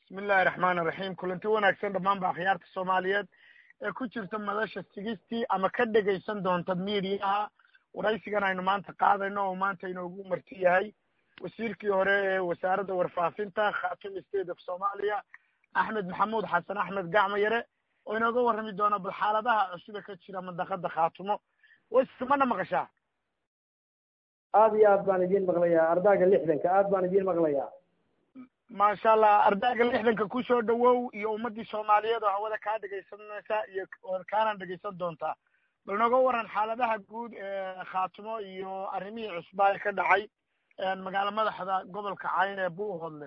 bismillahi raxmaan iraxiim kulanti wanaagsan dhammaan ba akhyaarta soomaaliyeed ee ku jirta madasha sigistii ama ka dhegaysan doonta miidiyaha waraysigan aynu maanta qaadayno oo maanta inoogu marti yahay wasiirkii hore ee wasaaradda warfaafinta khaatumi state of soomaaliya axmed maxamuud xasan axmed gacmo yare oo inooga warrami doona bal xaaladaha cusub ee ka jira mandaqada khaatumo wasi mana maqashaa aad iyo aad baan idiin maqlayaa ardaaga lixdanka aad baan idiin maqlayaa maasha allah ardayga lixdanka kusoo dhawow iyo ummadii soomaaliyeed oo hawada kaa dhegaysanaysa iyo kaana dhegaysan doontaa bal nooga waran xaaladaha guud ee khaatumo iyo arrimihii cusbaa ee ka dhacay magaalo madaxda gobolka cayn ee buuhodle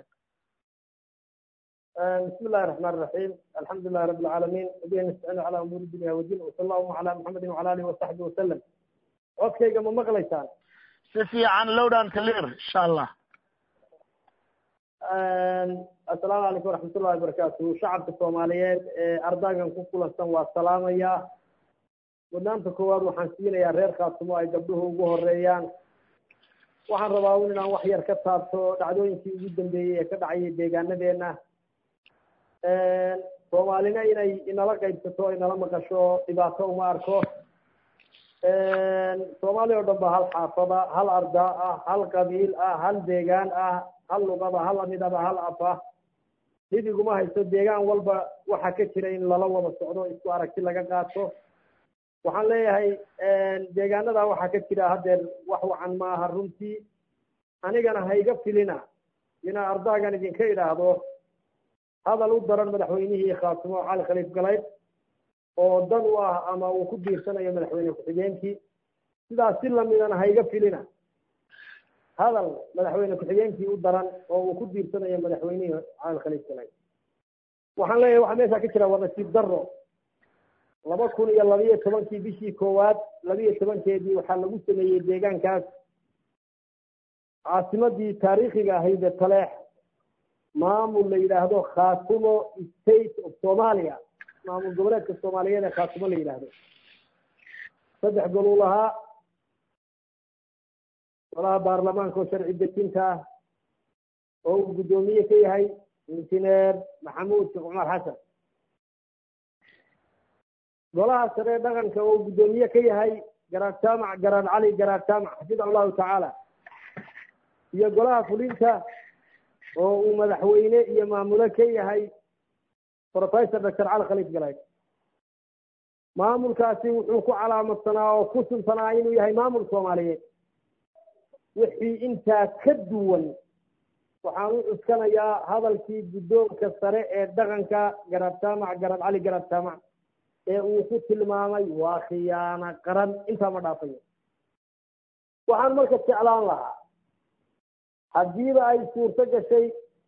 bismi illahi raxmaan iraxiim alxamdu lilahi rabi alcaalamiin wabihi nastaciinu calaa umuuri dunya wadin wasala allahuma calaa muxamedin wacala alihi wasaxbi wasalam codkayga ma maqlaysaan si fiican lowdan clear insha allah assalaamu calaykum waraxmatullahi wabarakaatu shacabka soomaaliyeed ee ardaagan ku kulansan waa salaamayaa mudnaanta koowaad waxaan siinayaa reer khaatumo ay gabdhuhu ugu horeeyaan waxaan rabaa un inaan wax yar ka taabto dhacdooyinkii ugu dambeeyey ee ka dhacayay deegaanadeena soomaalina inay inala qaybsato inala maqasho dhibaato uma arko soomaaliya o dhan ba hal xaafada hal ardaa ah hal qabiil ah hal deegaan ah hal luqada hal midaba hal af ah dhib iguma haysto deegaan walba waxa ka jira in lala wada socdo isku aragti laga qaato waxaan leeyahay deegaanada waxaa ka jira haddeer wax wacan ma aha runtii anigana hayga filina inaa ardaagan idinka idhaahdo hadal u daran madaxweynihii khaatumo cali khaliif galayd oo dan u ah ama uu ku diirsanayo madaxweyne ku-xigeenkii sidaas si lamidana hayga filina hadal madaxweyne ku-xigeenkii u daran oo uu ku diirsanayo madaxweynihii cali khaliif galayd waxaan leeyahay waxaa meesha ka jira waa nasiib daro laba kun iyo labiyo tobankii bishii koowaad labiyo tobankeedii waxaa lagu sameeyey deegaankaas caasimadii taariikhiga ahayd ee taleex maamul la yidhaahdo khaatumo state of somalia maamul goboleedka soomaaliyeed ee khaatumo la yidhaahdo saddex goluu lahaa golaha baarlamaanka oo sharci dejinta ah oo uu guddoomiye ka yahay injineer maxamuud sheekh cumar xasan golaha sare ee dhaqanka oo uu guddoomiye ka yahay garaad jaamac garaad cali garaad jaamac xafida allahu tacaala iyo golaha fulinta oo uu madaxweyne iyo maamulo ka yahay professor doctor cali khaliif galayd maamulkaasi wuxuu ku calaamadsanaa oo ku sunsanaa inuu yahay maamul soomaaliyeed wixii intaa ka duwan waxaan u cuskanayaa hadalkii guddoonka sare ee dhaqanka garaad jaamac garaad cali garaad jaamac ee uu ku tilmaamay waa khiyaano qaran intaa ma dhaafayo waxaan marka jeclaan lahaa haddiiba ay suurto gashay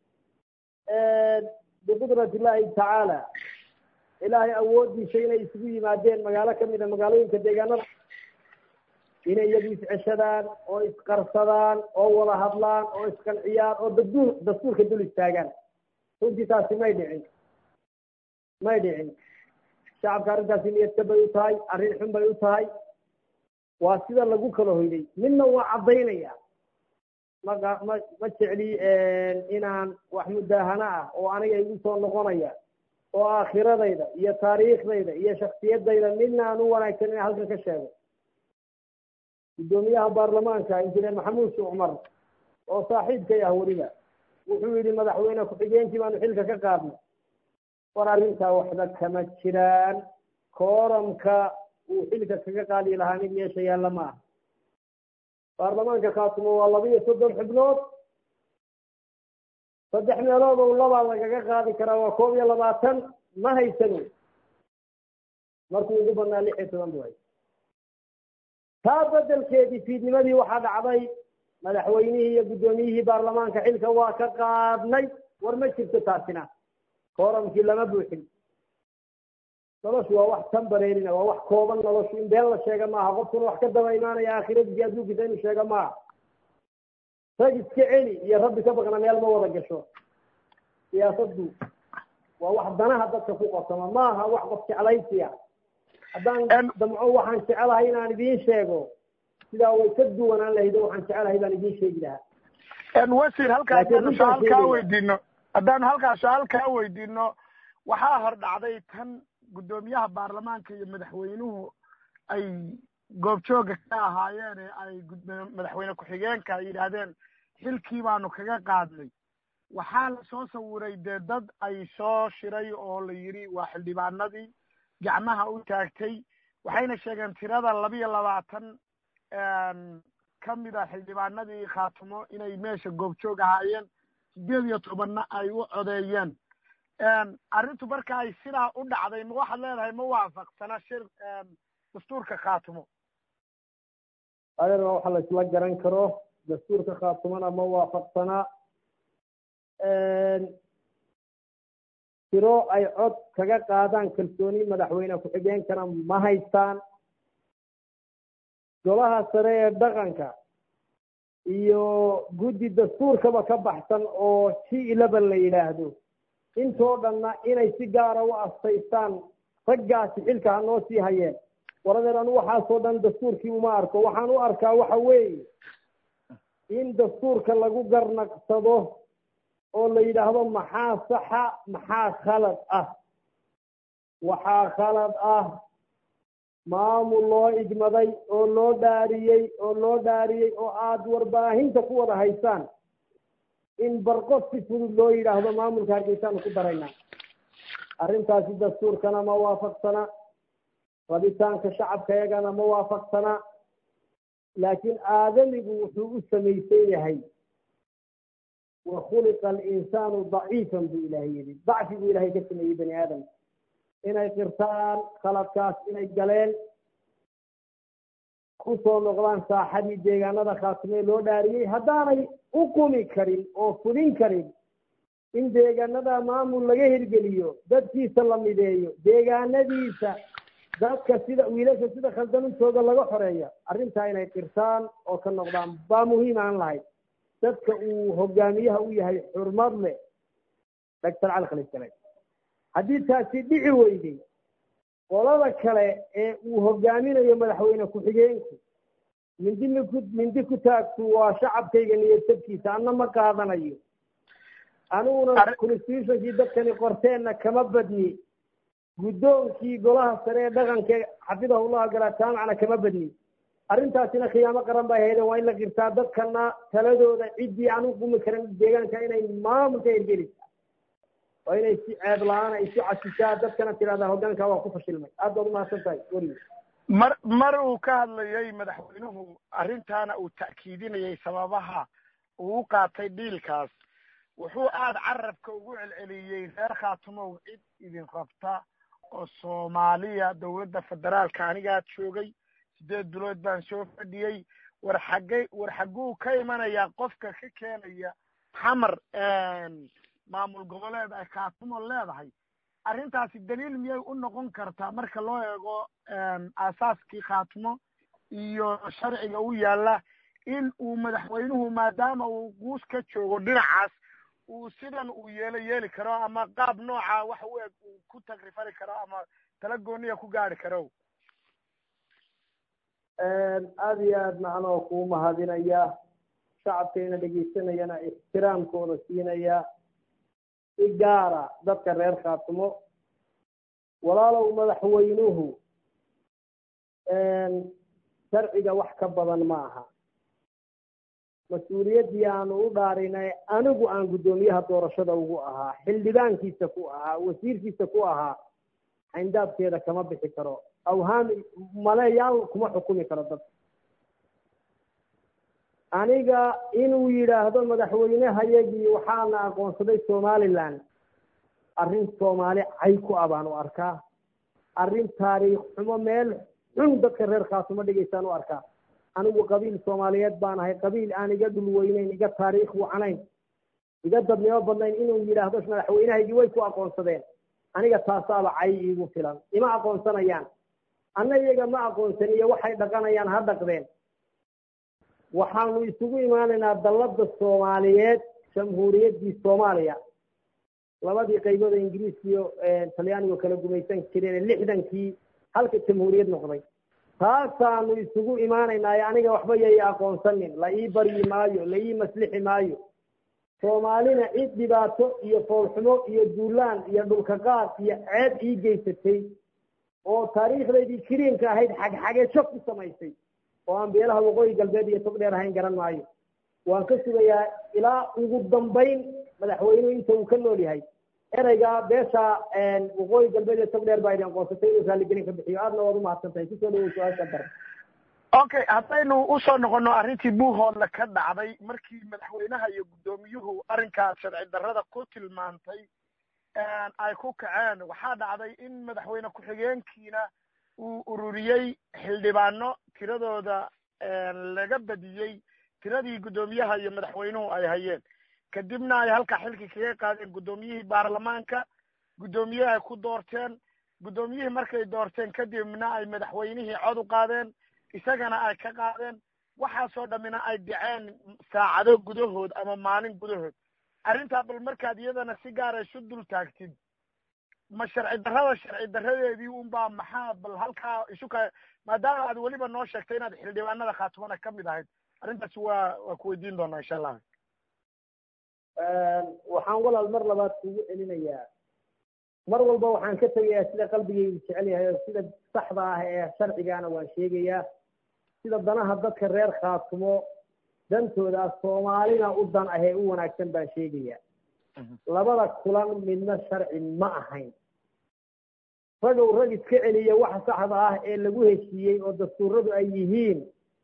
biqudrati illaahi tacaala ilaahay awooddiisa inay isugu yimaadeen magaalo kamid a magaalooyinka deegaanada inay iyagu isceshadaan oo isqarsadaan oo wada hadlaan oo isqanciyaan oo dastuur dastuurka dul istaagaan runtii taasi may dhicin may dhicin shacabka arrintaasi niyadka bay u tahay arrin xun bay u tahay waa sida lagu kala hoyday midna waa caddaynaya ma ma ma jecli inaan wax mudaahano ah oo aniga igu soo noqonaya oo aakhiradayda iyo taariikhdayda iyo shaksiyadayda midna aan u wanaagsan inaan halkan ka sheego guddoomiyaha baarlamaanka injineer maxamuud sheekh cumar oo saaxiibkay ah weliba wuxuu yidhi madaxweyne ku-xigeenkii baanu xilka ka qaadnay war arrintaa waxba kama jiraan kooramka uu xilka kaga qaadi lahaa mid meesha yaalla ma aha baarlamaanka khaatumo waa laba iyo soddon xubnood saddex meelood oo labaa lagaga qaadi karaa waa koob iyo labaatan ma haysano markuu ugu badnaa lix iyo toban bu hay taa bedelkeedii fiidnimadii waxaa dhacday madaxweynihii iyo guddoomiyihii baarlamaanka xilka waa ka qaadnay war ma jirto taasina kooramkii lama buuxin noloshu waa wax tambareerina waa wax kooban noloshu in been la sheega maaha qofkuna wax ka daba imaanaya aakhiradiisi adduunkiisa inuu sheega maaha rag iska celi iyo rabbi ka baqna meel ma wada gasho siyaasaddu waa wax danaha dadka ku qosama maaha wax qof jeclaysiya haddaan damco waxaan jecelahay inaan idiin sheego sidaa way ka duwanaan lahayd oo waxaan jecelahay baan idiin sheegi lahaa wasiir halkaa haddaan su-aal kaa weydiino haddaan halkaas su-aal kaa weydiino waxaa hor dhacday tan guddoomiyaha baarlamaanka iyo madaxweynuhu ay goobjooga ka ahaayeen ee ay madaxweyne ku-xigeenka ay yidhaahdeen xilkii baanu kaga qaadnay waxaa la soo sawiray dee dad ay soo shiray oo la yidhi waa xildhibaanadii gacmaha u taagtay waxayna sheegeen tirada labiyo labaatan ka mid a xildhibaanadii khaatumo inay meesha goobjoog ahaayeen sideed iyo tobanna ay u codeeyeen arrintu marka ay sidaa u dhacday ma waxaad leedahay ma waafaqsana shir dastuurka khaatumo adeerna waxa la isla garan karo dastuurka khaatumona ma waafaqsana tiro ay cod kaga qaadaan kalsooni madaxweyne ku-xigeenkana ma haystaan golaha sare ee dhaqanka iyo guddi dastuurkaba ka baxsan oo g eleven la yidhaahdo intoo dhanna inay si gaara u astaystaan raggaasi xilka ha noo sii hayeen waradeer anu waxaasoo dhan dastuurkii uma arko waxaan u arkaa waxa weeye in dastuurka lagu garnaqsado oo la yidhaahdo maxaa saxa maxaa khalad ah waxaa khalad ah maamul loo igmaday oo loo dhaariyey oo loo dhaariyey oo aada warbaahinta ku wada haysaan in barqos si fudud loo yidhaahdo maamulka hargeysaanu ku daraynaa arrintaasi dastuurkana ma waafaqsana rabitaanka shacabka iyagana ma waafaqsana laakiin aadamigu wuxuu u samaysan yahay wa khuliqa alinsaanu daciifan buu ilaahay yidhi dacfi buu ilaahay ka sameeyey bani aadam inay qirtaan khaladkaas inay galeen kusoo noqdaan saaxadii deegaanada khaatimee loo dhaariyey haddaanay u qumi karin oo fudin karin in deegaanada maamul laga hirgeliyo dadkiisa la mideeyo deegaanadiisa dadka sida wiilasha sida khaldanintooda laga xoreeyo arrintaa inay qirtaan oo ka noqdaan baa muhiim aan lahayd dadka uu hogaamiyaha u yahay xurmad leh doctor cali khaliisale haddii taasi dhici weyday qolada kale ee uu hogaaminayo madaxweyne ku-xigeenku mindi miku mindi ku taagtu waa shacabkayga niyadtabkiisa anna ma qaadanayo aniguna constitutionkii dadkani qorteenna kama badni guddoonkii golaha sare ee dhaqanka xafidahullahu galaa jaamacna kama badni arrintaasina khiyaamo qaran bay hayden waa in la qirtaa dadkana taladooda ciddii aan u qumi karin deegaanka inay maamulka hirgelisa waa inay si ceeb la-aan ay isu casishaa dadkana tidhahdaa hoggaanka waa ku fashilmay aad baad umahadsan tahay weliga mar mar uu ka hadlayay madaxweynuhu arrintaana uu ta'kiidinayay sababaha uu u qaatay dhiilkaas wuxuu aada carabka ugu celceliyey reer khaatumow cid idin rabta oo soomaaliya dowladda federaalka anigaa joogay sideed bilood baan soo fadhiyey war xaggay war xagguu ka imanayaa qofka ka keenaya xamar maamul goboleed ay khaatumo leedahay arrintaasi daliil miyay u noqon kartaa marka loo eego aasaaskii khaatumo iyo sharciga u yaalla in uu madaxweynuhu maadaama uu guus ka joogo dhinacaas uu sidan uu yeelo yeeli karo ama qaab nooca wax u eg uu ku tagrifari karo ama tala gooniya ku gaari karo aada iyo aad macnoo kuu mahadinaya shacabkayna dhegaysanayana ixtiraamkooda siinaya si gaara dadka reer khaatumo walaalow madaxweynuhu sharciga wax ka badan ma aha mas-uuliyaddii aanu u dhaarinay anigu aan guddoomiyaha doorashada ugu ahaa xildhibaankiisa ku ahaa wasiirkiisa ku ahaa xayndaabkeeda kama bixi karo awhaami maleyaal kuma xukumi karo dad aniga inuu yidhaahdo madaxweynehayagii waxaana aqoonsaday somaliland arrin soomaali cay ku ah baan u arkaa arrin taariikh xumo meel xun dadka reer khaatumo dhigaysaan u arkaa anigu qabiil soomaaliyeed baan ahay qabiil aan iga dhul weyneyn iga taariikh wacnayn iga dadnimo badnayn inuu yidhaahdo madaxweynehaygii way ku aqoonsadeen aniga taasaaba cay iigu filan ima aqoonsanayaan anna iyaga ma aqoonsan iyo waxay dhaqanayaan ha dhaqdeen waxaanu isugu imaanaynaa dallada soomaaliyeed jamhuuriyaddii soomaaliya labadii qaybood ee ingiriiska iyo talyaanigu kala gumaysan jireen lixdankii halka jamhuuriyad noqday taasaanu isugu imaanaynaayo aniga waxba yay aqoonsanin la ii baryi maayo la ii maslixi maayo soomaalina cid dhibaato iyo foolxumo iyo duulaan iyo dhulka qaad iyo ceeb ii geysatay oo taariikhdaydii kiriinka ahayd xagxagesho ku samaysay oo aan beelaha waqooyi galbeed iyo tog dheer ahayn garan maayo waan ka sugayaa ilaa ugu dambayn madaxweynuhu inta uu ka nool yahay ereygaa beesha waqooyi galbeed iyo tog dheer baa idin qoonsatay inuu raalligelin ka bixiyo aadna waad umahadsan tahay kusoo dhawow su-aasha dar okay haddaynu usoo noqono arrintii buuhoodle ka dhacday markii madaxweynaha iyo guddoomiyuhu arrinkaas sharci darrada ku tilmaantay ay ku kaceen waxaa dhacday in madaxweyne ku-xigeenkiina uu ururiyey xildhibaano tiradooda laga badiyey tiradii guddoomiyaha iyo madaxweynuhu ay hayeen kadibna ay halkaa xilkii kaga qaadeen guddoomiyihii baarlamaanka guddoomiye ay ku doorteen guddoomiyihii markay doorteen kadibna ay madaxweynihii cod u qaadeen isagana ay ka qaadeen waxaasoo dhammina ay dhaceen saacado gudahood ama maalin gudahood arrintaa bal markaad iyadana si gaara isu dul taagtid ma sharci darrada sharci darradeedii unbaa maxaa bal halkaa isu ka maadaama aad weliba noo sheegtay inaad xildhibaanada khaatumana ka mid ahayd arrintaasi waa waa ku weydiin doonaa insha allah waxaan walaal mar labaad kugu celinayaa mar walba waxaan ka tegayaa sida qalbigaygu jecel yahay oo sida saxda ah ee sharcigaana waan sheegayaa sida danaha dadka reer khaatumo dantooda soomaalina u dan ahee u wanaagsan baan sheegayaa labada kulan midna sharci ma ahayn ragow rag iska celiya waxa saxda ah ee lagu heshiiyey oo dastuuradu ay yihiin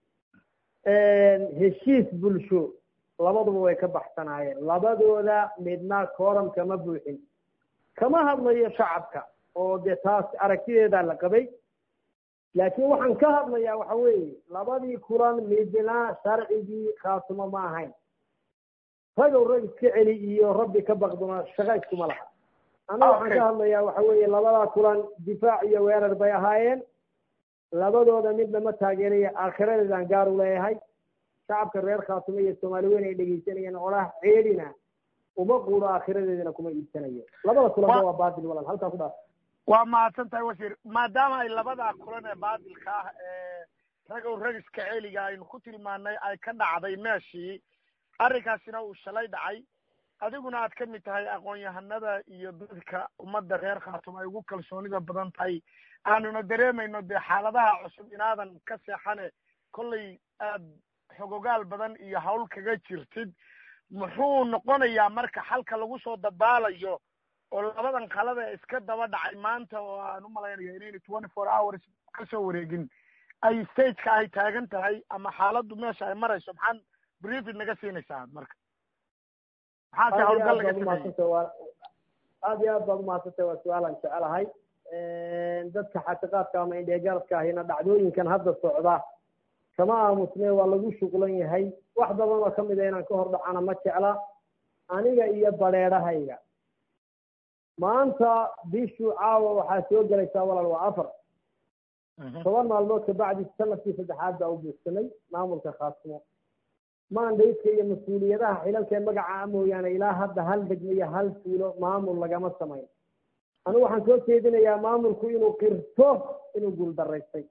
heshiis bulsho labaduba way ka baxsanaayeen labadooda midna kooram kama buuxin kama hadlayo shacabka oo dee taas aragtideedaa la qabay laakiin waxaan ka hadlayaa waxa weeye labadii kulan midna sharcigii khaatumo ma ahayn ragow rag iska celi iyo rabbi ka baqduna shaqa iskuma laha anna waxaan ka hadlayaa waxa weeye labadaa kulan difaac iyo weerar bay ahaayeen labadooda midna ma taageeraya aakhiradeedaan gaar u leeyahay shacabka reer khaatumo iyo soomaali weyn ay dhegeysanayeen olaha ceelina uma quudo aakhiradeedana kuma iibsanayo labada kulanba waa baatil walaal halkaa ku dhaaf waa mahadsan tahay wasiir maadaama ay labadaa kulan ee baatilka ah ee ragow ragiska celiga aynu ku tilmaanay ay ka dhacday meeshii arrinkaasina uu shalay dhacay adiguna aad ka mid tahay aqoon-yahanada iyo dadka ummadda reer khaatum ay ugu kalsoonida badan tahay aanuna dareemayno dee xaaladaha cusub inaadan ka seexane kollay aad xogogaal badan iyo hawl kaga jirtid muxuu noqonayaa marka xalka lagu soo dabaalayo oo labadan qalada ee iska daba dhacay maanta oo aan u malaynaya inayna twenty four hours kasoo wareegin ay stageka ay taagan tahay ama xaaladdu meesha ay marayso maxaad briefing naga siinaysaa marka maxaase hawlgal laga sameeyey aad iyo aad baad umahadsantay waa su-aalaan jecelahay dadka xaqiiqaadka ama indheegaradka ahina dhacdooyinkan hadda socda kama aamusne waa lagu shuqlan yahay wax badan oo kamid a inaan ka hor dhacana ma jecla aniga iyo bareedhahayga maanta bishu caawa waxaa soo gelaysaa walaal waa afar toban maalmood kabacdi sanadkii saddexaad baa u buugsamay maamulka khaasimo maandayska iyo mas-uuliyadaha xilalkee magaca mooyaane ilaa hadda hal degmo iyo hal tuulo maamul lagama samayn anigu waxaan soo jeedinayaa maamulku inuu qirto inuu guuldaraystay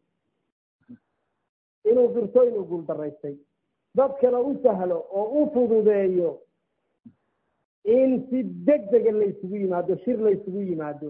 inuu qirto inuu guuldaraystay dadkana u sahlo oo u fududeeyo in si deg dega la isugu yimaado shir la isugu yimaado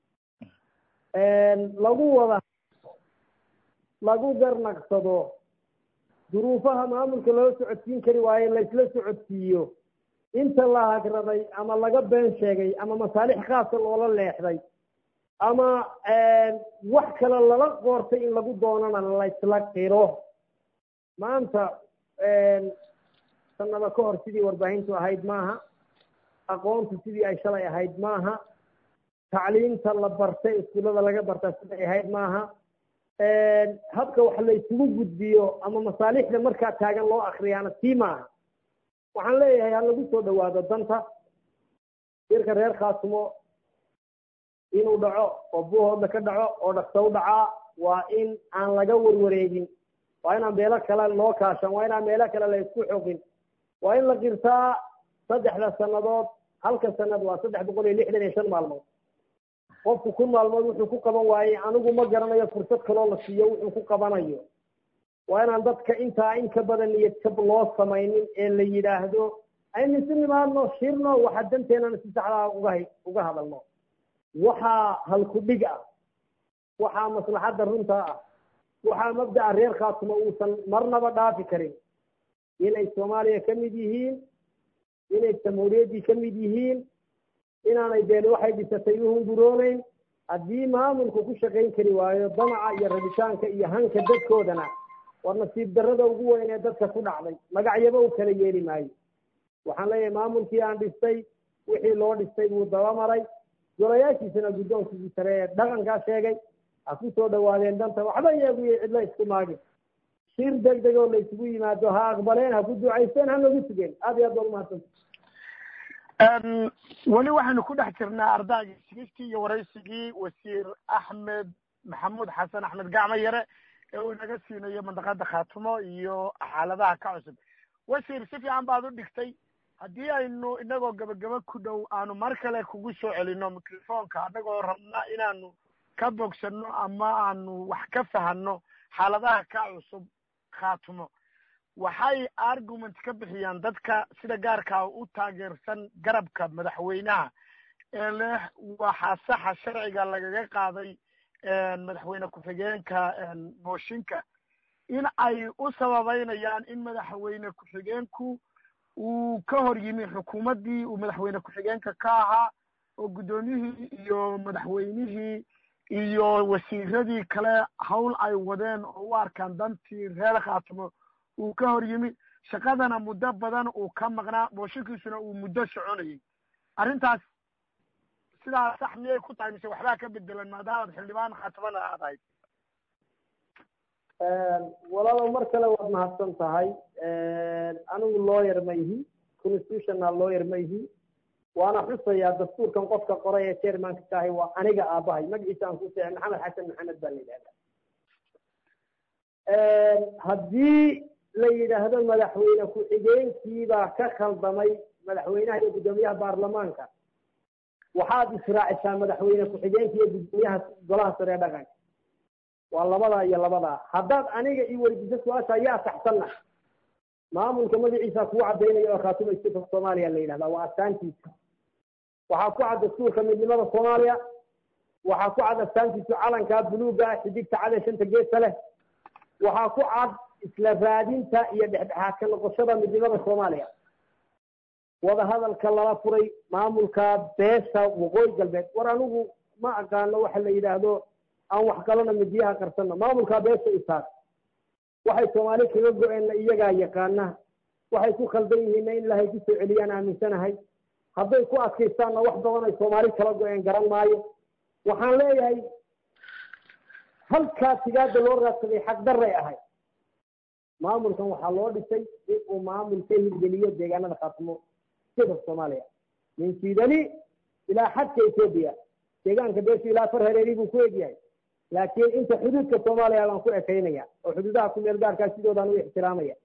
lagu wada lagu garnaqsado duruufaha maamulka loo socodsiin kari waaye laysla socodsiiyo inta la hagraday ama laga been sheegay ama masaalix khaasa loola leexday ama wax kale lala qoortay in lagu doonana laysla qiro maanta sanado ka hor sidii warbaahintu ahayd maaha aqoontu sidii ay shalay ahayd maaha tacliimta la bartay iskuullada laga bartaa siday ahayd maaha habka wax la isugu gudbiyo ama masaalixda markaa taagan loo akriyaana sii maaha waxaan leeyahay ha lagu soo dhawaado danta shirka reer khaasimo inuu dhaco oo buuhoodla ka dhaco oo dhaksa u dhacaa waa in aan laga warwareegin waa inaan meelo kale loo kaashan waa inaan meelo kale la isku xoqin waa in la qirtaa saddexda sannadood halka sanad waa saddex boqol iyo lixdan iyo shan maalmood qofku kun maalmood wuxuu ku qaban waayey anigu ma garanayo fursad kaloo la siiyo wuxuu ku qabanayo waa inaan dadka intaa in ka badan niyad jab loo samaynin ee la yidhaahdo aynu isu nimaadno shirno waxa danteenana si saxdaa uga uga hadalno waxaa halku dhig ah waxaa maslaxadda runta ah waxaa mabda'a reer khaatuma uusan marnaba dhaafi karin inay soomaaliya ka mid yihiin inay jamhuuriyaddii ka mid yihiin inaanay been waxay dhisatay uhungurooneyn haddii maamulku ku shaqayn kari waayo damaca iyo rabitaanka iyo hanka dadkoodana war nasiib darrada ugu weyn ee dadka ku dhacday magacyaba u kala yeeli maayo waxaan leeyahay maamulkii aan dhistay wixii loo dhistay buu dabamaray golayaashiisana guddoonkiisii sare ee dhaqankaa sheegay ha ku soo dhawaadeen danta waxba iyagu iyo cidlo isku maagin shir deg deg oo la isugu yimaado ha aqbaleen ha ku ducaysteen ha nagu sugeen aad iyo aad baa umahadsanta weli waxaynu ku dhex jirnaa ardaygii sigistii iyo waraysigii wasiir axmed maxamuud xasan axmed gacmo yare ee uu inaga siinayo mandaqada khaatumo iyo xaaladaha ka cusub wasiir si fiican baad u dhigtay haddii aynu inagoo gabagaba ku dhow aanu mar kale kugu soo celino microfonka anagoo rabna inaanu ka bogsano ama aanu wax ka fahanno xaaladaha ka cusub khaatumo waxay argument ka bixiyaan dadka sida gaarkaa u taageersan garabka madaxweynaha ee leh waxaa saxa sharciga lagaga qaaday madaxweyne ku-xigeenka mooshinka in ay u sababeynayaan in madaxweyne ku-xigeenku uu ka hor yimi xukuumaddii uu madaxweyne ku-xigeenka ka ahaa oo guddoomiyihii iyo madaxweynihii iyo wasiiradii kale hawl ay wadeen oo u arkaan dantii reer khaatimo uu ka hor yimi shaqadana muddo badan uu ka maqnaa mooshinkiisuna uu muddo soconayay arrintaas sidaa sax miyay ku tahay mise waxbaa ka bedelan maadaamaad xildhibaan khatimana aad ahayd walaalow mar kale waad mahadsan tahay anigu lawyer ma ihi constitutional lawyer ma ihi waana xusayaa dastuurkan qofka qoray ee chairmanka ka ahay waa aniga aabahay magaciisa aan ku seexay maxamed xasan maxamed baa la yidhahdaa haddii la yidhaahdo madaxweyne ku-xigeenkiibaa ka khaldamay madaxweynaha iyo guddoomiyaha baarlamaanka waxaad israacisaa madaxweyne ku-xigeenka iyo guddoomiyaha golaha sare ee dhaqanka waa labadaa iyo labadaa haddaad aniga ii weydiiso su-aasha yaa saxsanna maamulka magaciisa kugu cadaynaya oo khaatuma state of soomaaliya la yidhahdaa waa astaantiisa waxaa ku cad dastuurka midnimada soomaaliya waxaa ku cad astaantiisu calankaa buluuga ah xidigta cad ee shanta geesta leh waxaa ku cad isla raadinta iyo dhexdhexaadka noqoshada midnimada soomaaliya wadahadalka lala furay maamulka beesha waqooyi galbeed war anigu ma aqaano waxa la yidhaahdo aan wax kalona midiyaha qarsano maamulkaa beesha isaas waxay soomaali kaga go-eenna iyagaa yaqaana waxay ku khaldan yihiinna in ilaahay kusoo celiyaan aaminsanahay hadday ku adkaystaanna wax badan ay soomaali kala go-een garan maayo waxaan leeyahay halkaa tigaada loo raadsaday xaqdaray ahay maamulkan waxaa loo dhisay in uu maamul ka hirgeliyo deegaanada khaatimo state of soomaaliya min siidani ilaa xadka etoobiya deegaanka beeshu ilaa far hareeri buu ku egyahay laakiin inta xuduudka soomaaliya baan ku ekaynaya oo xuduudaha ku meel gaarkaa sidoodaan u ixtiraamaya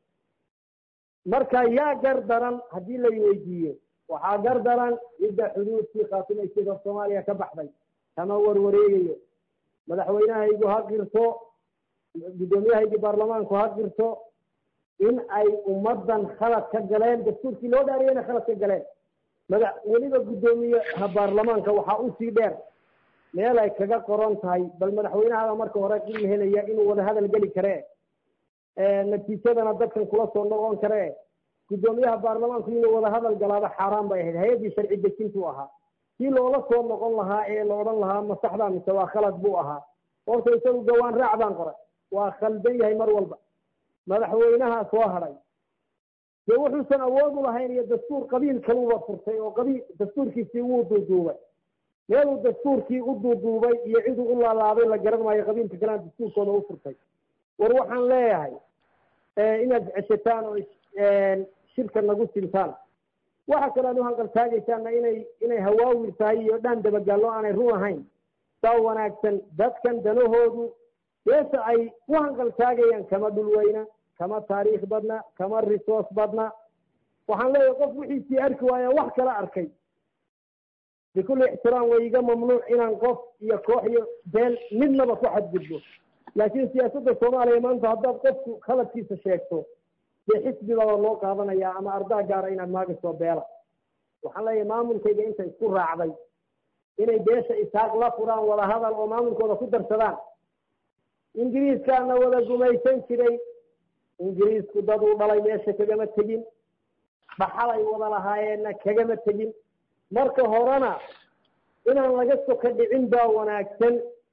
marka yaa gar daran haddii la weydiiyo waxaa gar daran cidda xuduudkii khaatimo state of soomaaliya ka baxday kama warwareegayo madaxweynahaygu ha qirto guddoomiyahaygii baarlamaanku ha qirto in ay ummaddan khalad ka galeen dastuurkii loo dhaariyeyna khalad ka galeen mada weliba guddoomiyaha baarlamaanka waxaa usii dheer meel ay kaga qoran tahay bal madaxweynahaada marka hore il helaya inuu wada hadal geli karee natiijadana dadkan kula soo noqon karee guddoomiyaha baarlamaanku inuu wada hadal galaaba xaaraan bay ahayd hay-addii sharci dejintuu ahaa kii loola soo noqon lahaa ee la odhan lahaa ma saxdaa mise waa khalad buu ahaa horta isagu gawaan raac baan qoray waa khaldan yahay mar walba madaxweynaha soo hadhay dee wuxuusan awood u lahayn iyo dastuur qabiil kaluba furtay oo qabiil dastuurkiisii wuu duuduubay meeluu dastuurkii u duuduubay iyo ciduu u laalaabay la garan maayo qabiilka kalena dastuurkooda u furtay war waxaan leeyahay inaad ceshataan oo shirka nagu sintaan waxa kale aad u hanqaltaagaysaana inay inay hawaawir tahay iyo dhaan dabagaallo aanay run ahayn saa wanaagsan dadkan danahoodu beesha ay u hanqaltaagayaan kama dhulweyna kama taariikh badna kama resource badna waxaan leeyahay qof wixiisii arki waaya wax kala arkay bikulli ixtiraam way iga mamnuuc inaan qof iyo koox iyo been midnaba ku xadgudbo laakiin siyaasadda soomaaliya maanta haddaad qofku khaladkiisa sheegto dee xisbibaba loo qaadanaya ama ardaa gaara inaad maagasoo beela waxaan leeyahay maamulkayga inta isku raacday inay beesha isaaq la furaan wada hadal oo maamulkooda ku darsadaan ingiriiskaana wada gumaysan jiray ingiriisku dad uu dhalay meesha kagama tegin dhaxalay wada lahaayeenna kagama tegin marka horena inaan laga soka dhicin baa wanaagsan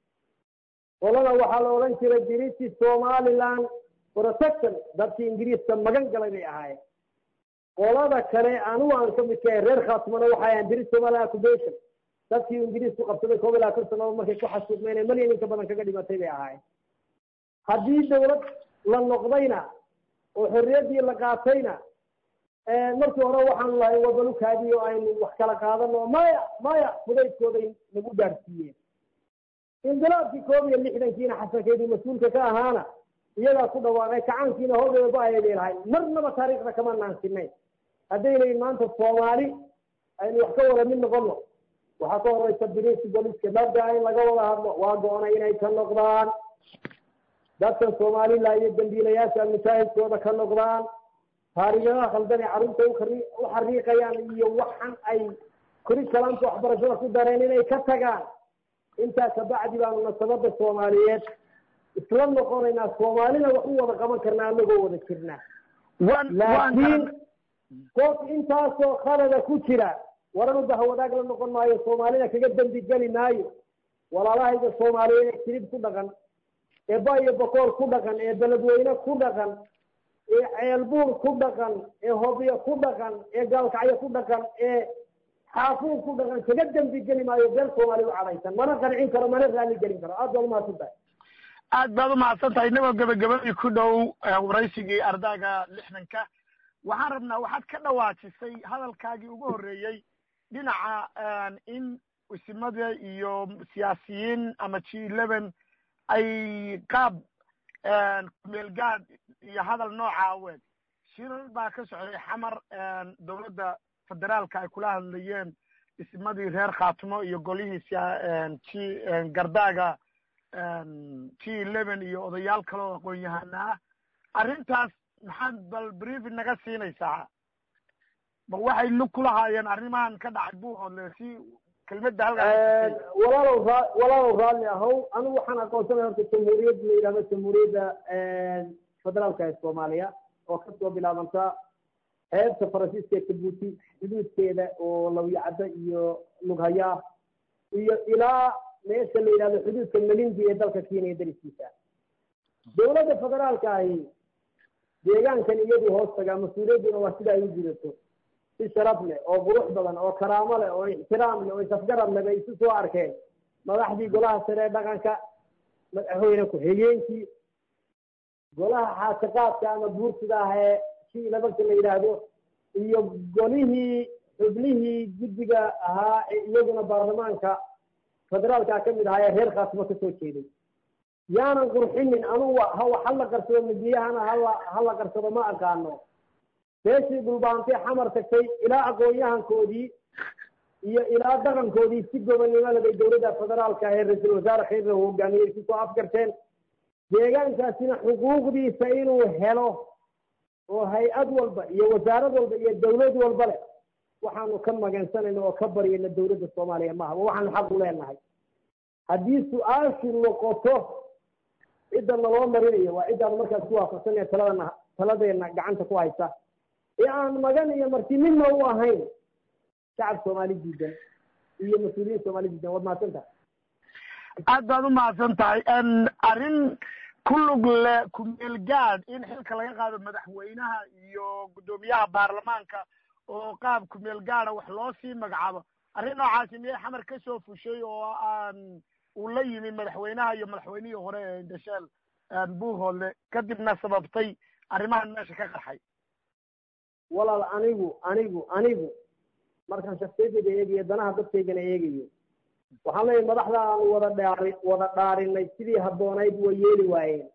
qolada waxaa la odhan jiray british somaliland protection dadkii ingiriiska magan galay bay ahaayeen qolada kale anigu aan ka midka ahay reer khaatimana waxay ahayn british somaliland occupation dadkii ingiriisku qabsaday koob iyo labaatan sannadood markay ku xasuuqmeen ee malyan inka badan kaga dhimatay bay ahaayeen haddii dawlad la noqdayna oo xorriyaddii la qaatayna markii hore waxaanu lahay wabalukaadii oo aynu wax kala qaadano maya maya fudaydkooday nagu gaarsiiyeen indilaabkii koob iyo lixdankiina xasankeedii mas-uulka ka ahaana iyagaa ku dhawaaqay kacaankiina hoogeeda ba-ayay bay lahay marnaba taariikhda kama naansinay haddaynayn maanta soomaali aynu wax ka wada mid noqono waxaa ka horeysa british boliska dhabgaa in laga wada hadlo waa go-onay inay ka noqdaan dadkan soomaalila iyo dambiilayaasha mujaahidkooda ka noqdaan taariikhyaha khaldan ee carruurta ukari u xariiqayaan iyo waxan ay curriculumka waxbarashada ku dareen inay ka tagaan intaa kabacdi baanu nasabada soomaaliyeed isla noqonaynaa soomaalina wax u wada qaban karnaa anagoo wada jirnaa laakiin qof intaasoo khalada ku jira waranu dahwadaag la noqon maayo soomaalina kaga dembi geli maayo walaalahayga soomaaliyeed ee jirib ku dhaqan ee bayo bakoor ku dhaqan ee beledweyne ku dhaqan ee ceelbuur ku dhaqan ee hobyo ku dhaqan ee gaalkacyo ku dhaqan ee xaafuur ku dhaqan kaga dembi geli maayo beel soomaali u cadhaysan mana qancin karo mana raali gelin karo aad baad umahadsan tahay aad baad umahadsan tahay inagoo gebagabadii ku dhow waraysigii ardaaga lixdanka waxaan rabnaa waxaad ka dhawaajisay hadalkaagii ugu horreeyey dhinaca in isimada iyo siyaasiyiin ama g eleven ay qaab meelgaad iyo hadal nooca aweed shirar baa ka socday xamar dowladda federaalka ay kula hadlayeen ismadii reer khaatimo iyo golihii g gardaaga g eleven iyo odayaal kale oo aqoon-yahana ah arrintaas maxaad bal briefing naga siinaysaa ma waxay lug ku lahaayeen arrimahan ka dhacay buuxoodle si kelmadda halkaa walaalow raa walaalow raalli ahow anigu waxaan aqoonsanaya horta jamhuuriyad la yidhahdo jamhuuriyadda federaalka ee soomaaliya oo kasoo bilaabanta xeebta faransiiska ee jabuuti xuduudkeeda oo lawyacaddo iyo lughaya iyo ilaa meesha la yidhahdo xuduudka melindi ee dalka kenya dariskiisa dowladda federaalka ahi deegaankan iyadu hoos tagaa mas-uuliyadduna waa sida ay u jidato si sharaf leh oo qurux badan oo karaamo leh oo ixtiraam leh oo isafgarad leh bay isu soo arkeen madaxdii golaha sare ee dhaqanka madaxweyne ku-xigeenkii golaha xaasiqaadka ama buurtida ah ee si labanka la yidhaahdo iyo golihii xubnihii guddiga ahaa ee iyaguna baarlamaanka federaalka ka mid ahaa ee reer khaatimo kasoo jeeday yaanan qurxinin anugu hawa hala qarsado midiyahana hala hala qarsado ma aqaano beeshii dhulbaantay xamar tagtay ilaa aqoon-yahankoodii iyo ilaa dhaqankoodii si gobonnimada bay dowladda federaalka ee ra-iisul wasaare khayra hogaamiyey kusoo afgarteen deegaankaasina xuquuqdiisa inuu helo oo hay-ad walba iyo wasaarad walba iyo dawlad walba leh waxaanu ka magansanayna oo ka baryayna dowladda soomaaliya maaha waxaanu xaq u leenahay haddii su-aashu noqoto cidda naloo marinayo waa ciddaanu markaas ku waafaqsanaya taladana taladeena gacanta ku haysa ee aan magan iyo marti midna u ahayn shacab soomaali diidan iyo mas-uuliyiin soomaali diidan waad mahadsan tahay aad baad u mahadsan tahay arrin ku lug le ku-meel gaad in xilka laga qaado madaxweynaha iyo guddoomiyaha baarlamaanka oo qaab ku-meel gaada wax loo sii magacaabo arrin noocaasi miyay xamar ka soo fushay oo aan uu la yimi madaxweynaha iyo madaxweynihii hore ee indhasheel buuhoodle kadibna sababtay arrimahan meesha ka qarxay walaal anigu anigu anigu markaan shaksiyadeyda eegayo danaha dadkaygana eegayo waxaan leeyahay madaxda aanu wada dhaari wada dhaarinay sidii habboonayd way yeeli waayeen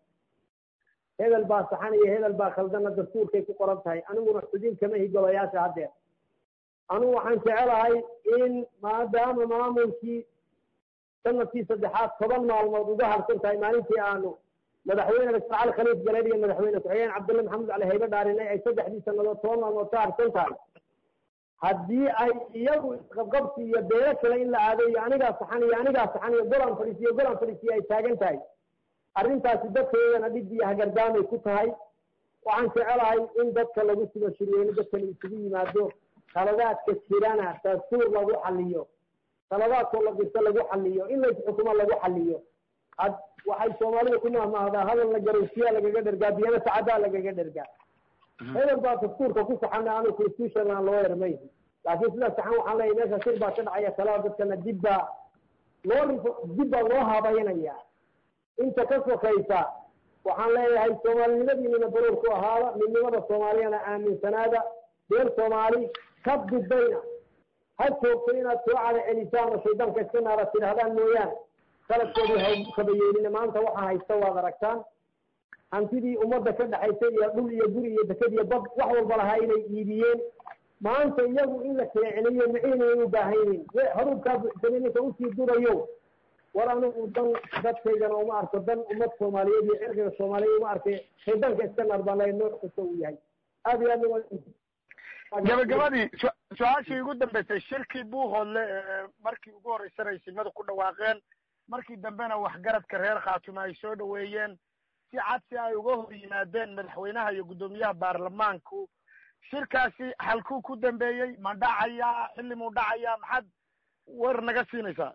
hebel baa saxan iyo hebel baa khaldana dastuurkay ku qoran tahay aniguna xudin kama higolayaasha haddeer anigu waxaan jecelahay in maadaama maamulkii sanadkii saddexaad toban maalmood uga harsan tahay maalintii aanu madaxweyne doctor cali khaliif galeed iyo madaxweyne ku-xigeen cabdulle maxamed cali haybe dhaarinay ay saddexdii sannadood toban maalmood ka harsan tahay haddii ay iyagu isqabqabsi iyo beelo kale in la aado iyo anigaa saxan iyo anigaa saxan iyo golaan fadhiisiyo golaan fadhiisiyo ay taagan tahay arrintaasi dadkeedana dhib iyo hagardaamay ku tahay waxaan jecelahay in dadka lagu sugo shirweyne dadkan isugu yimaado khaladaadka jirana dastuur lagu xaliyo khaladaadkoo la dirto lagu xaliyo in laysxukumo lagu xaliyo ad waxay soomaalida ku mahmahdaa hadal la garowsiyaa lagaga dhergaa biyana sacadaa lagaga dhergaa hebel baa dastuurka ku saxana anu constitutional loo ermay laakiin sidaa saxan waxaan leeyahy meesha shir baa ka dhacaya talada dadkana dib baa loo dib baa loo habaynaya inta ka sokaysa waxaan leeyahay soomaalinimadiinina baroor ku ahaada midnimada soomaaliyana aaminsanaada been soomaali ka dudayna ha joogto inaad soo cada celisaan oo shaydaanka iska naara tidhahdaan mooyaane qaladkoodii ha kabayeelina maanta waxaa haysta waad aragtaan hantidii ummadda ka dhexaysay iyo dhul iyo guri iyo deked iyo bad wax walba lahaa inay iibiyeen maanta iyagu in la kala celiyo maciinay u baahan yihiin haruubkaa buuxsamay ninka usii durayo war anigu dan dadkaygana uma arko dan ummad soomaaliyeed iyo cirqiga soomaaliyeed uma arkay shaydaanka iska naar baan leeyahay nooc kasta uu yahay aad iyo aad gabagabadii su-aashii ugu dambeysay shirkii buuhoodle markii ugu horreysana simadu ku dhawaaqeen markii dambena waxgaradka reer khaatume ay soo dhaweeyeen si cad si ay uga hor yimaadeen madaxweynaha iyo guddoomiyaha baarlamaanku shirkaasi halkuu ku dambeeyey ma dhacayaa xilli muu dhacayaa maxaad war naga siinaysaa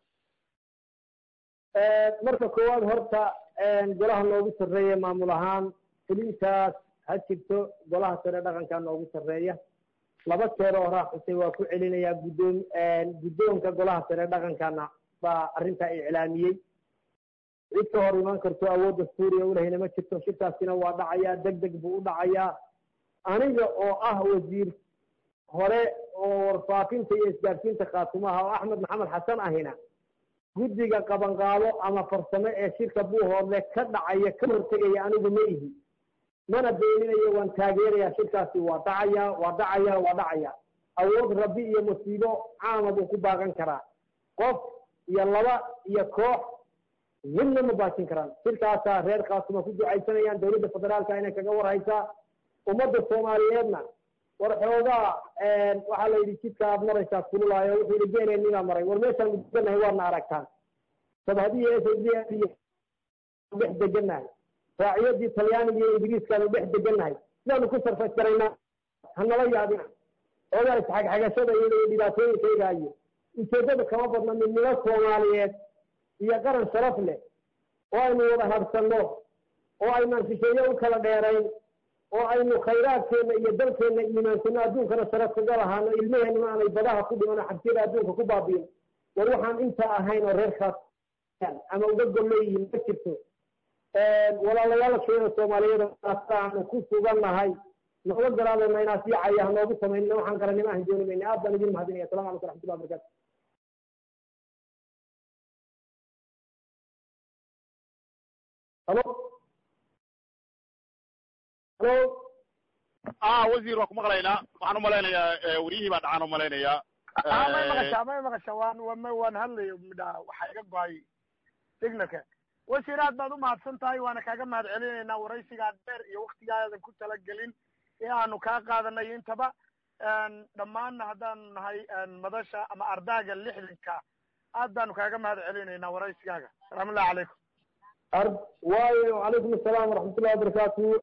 marka koowaad horta golaha noogu sarreeya maamul ahaan fulintaas ha jirto golaha sare dhaqanka noogu sarreeya laba jeer oo raaxusay waa ku celinayaa guddoom guddoonka golaha sare dhaqankana baa arrintaa iclaamiyey cid ka hor iman karto awoodda suuriya ulahayna ma jirto shirkaasina waa dhacayaa deg deg buu u dhacayaa aniga oo ah wasiir hore oo warfaafinta iyo isgaarsiinta khaatumaha oo axmed maxamed xasan ahina guddiga qabanqaabo ama farsamo ee shirka buuhoodle ka dhacaya ka hortegaya anigu ma ihi mana beeninayo waan taageerayaa shirkaasi waa dhacaya waa dhacaya waa dhacaya awood rabbi iyo musiibo caama buu ku baaqan karaa qof iyo laba iyo koox midna ma baajin karaan shirkaasaa reer khaatuma ku ducaysanayaan dawladda federaalka inay kaga warhaysaa ummadda soomaaliyeedna war xoogaa waxaa la yidhi jidka aad maraysaa kululaayo wuxuu yidhi geeneeninaa maray war meeshaan deganahay waadna aragtaan sabhadiyo s d dhex degannahay raaciyadii talyaaniga iyo ingiriiskaanu dhex degannahay sidaanu ku sarfas garaynaa hanala yaabina xoogaa isxagxagashada iyo dhibaatooyinkayga iyo ujeeddada kama badna midnimo soomaaliyeed iyo qaran sharaf leh oo aynu wada harsanno oo aynaan shisheeye u kala dheerayn oo aynu khayraadkeenna iyo dalkeenna iimaansano adduunkana sharaf kaga lahaano ilmaheenna aanay badaha ku dhiman oo xabsiyada adduunka ku baabiin war waxaan intaa ahayn oo reer khaas ama uga gol leeyihiin ma jirto walaalayaasheena soomaaliyeed aanu ku sugannahay nooga garaadayna inaa sii caya hanoogu samaynina waxaan qarannimo ahan dooni mayna aad baan idin mahadinaya assalamu calaykum raxmatullahi wabarakatu halo halo ah wasiir waa ku maqlaynaa waxaan umalaynayaa wariyihii baa dhacaan umalaynayaa may maqashaa may maqashaa waan wan waan hadlayo midha waxaa iga go-ay signalka wasiir aad baad umahadsan tahay waana kaaga mahad celinaynaa waraysigaa dheer iyo waktigaadan ku talagelin ee aanu kaa qaadanay intaba dhammaanna haddaanu nahay madasha ama ardaaga lixdanka aad baanu kaaga mahad celinaynaa waraysigaaga salaamu ullahi calaykum ar waayo calaykum asalaam waraxmatullahi wabarakaatu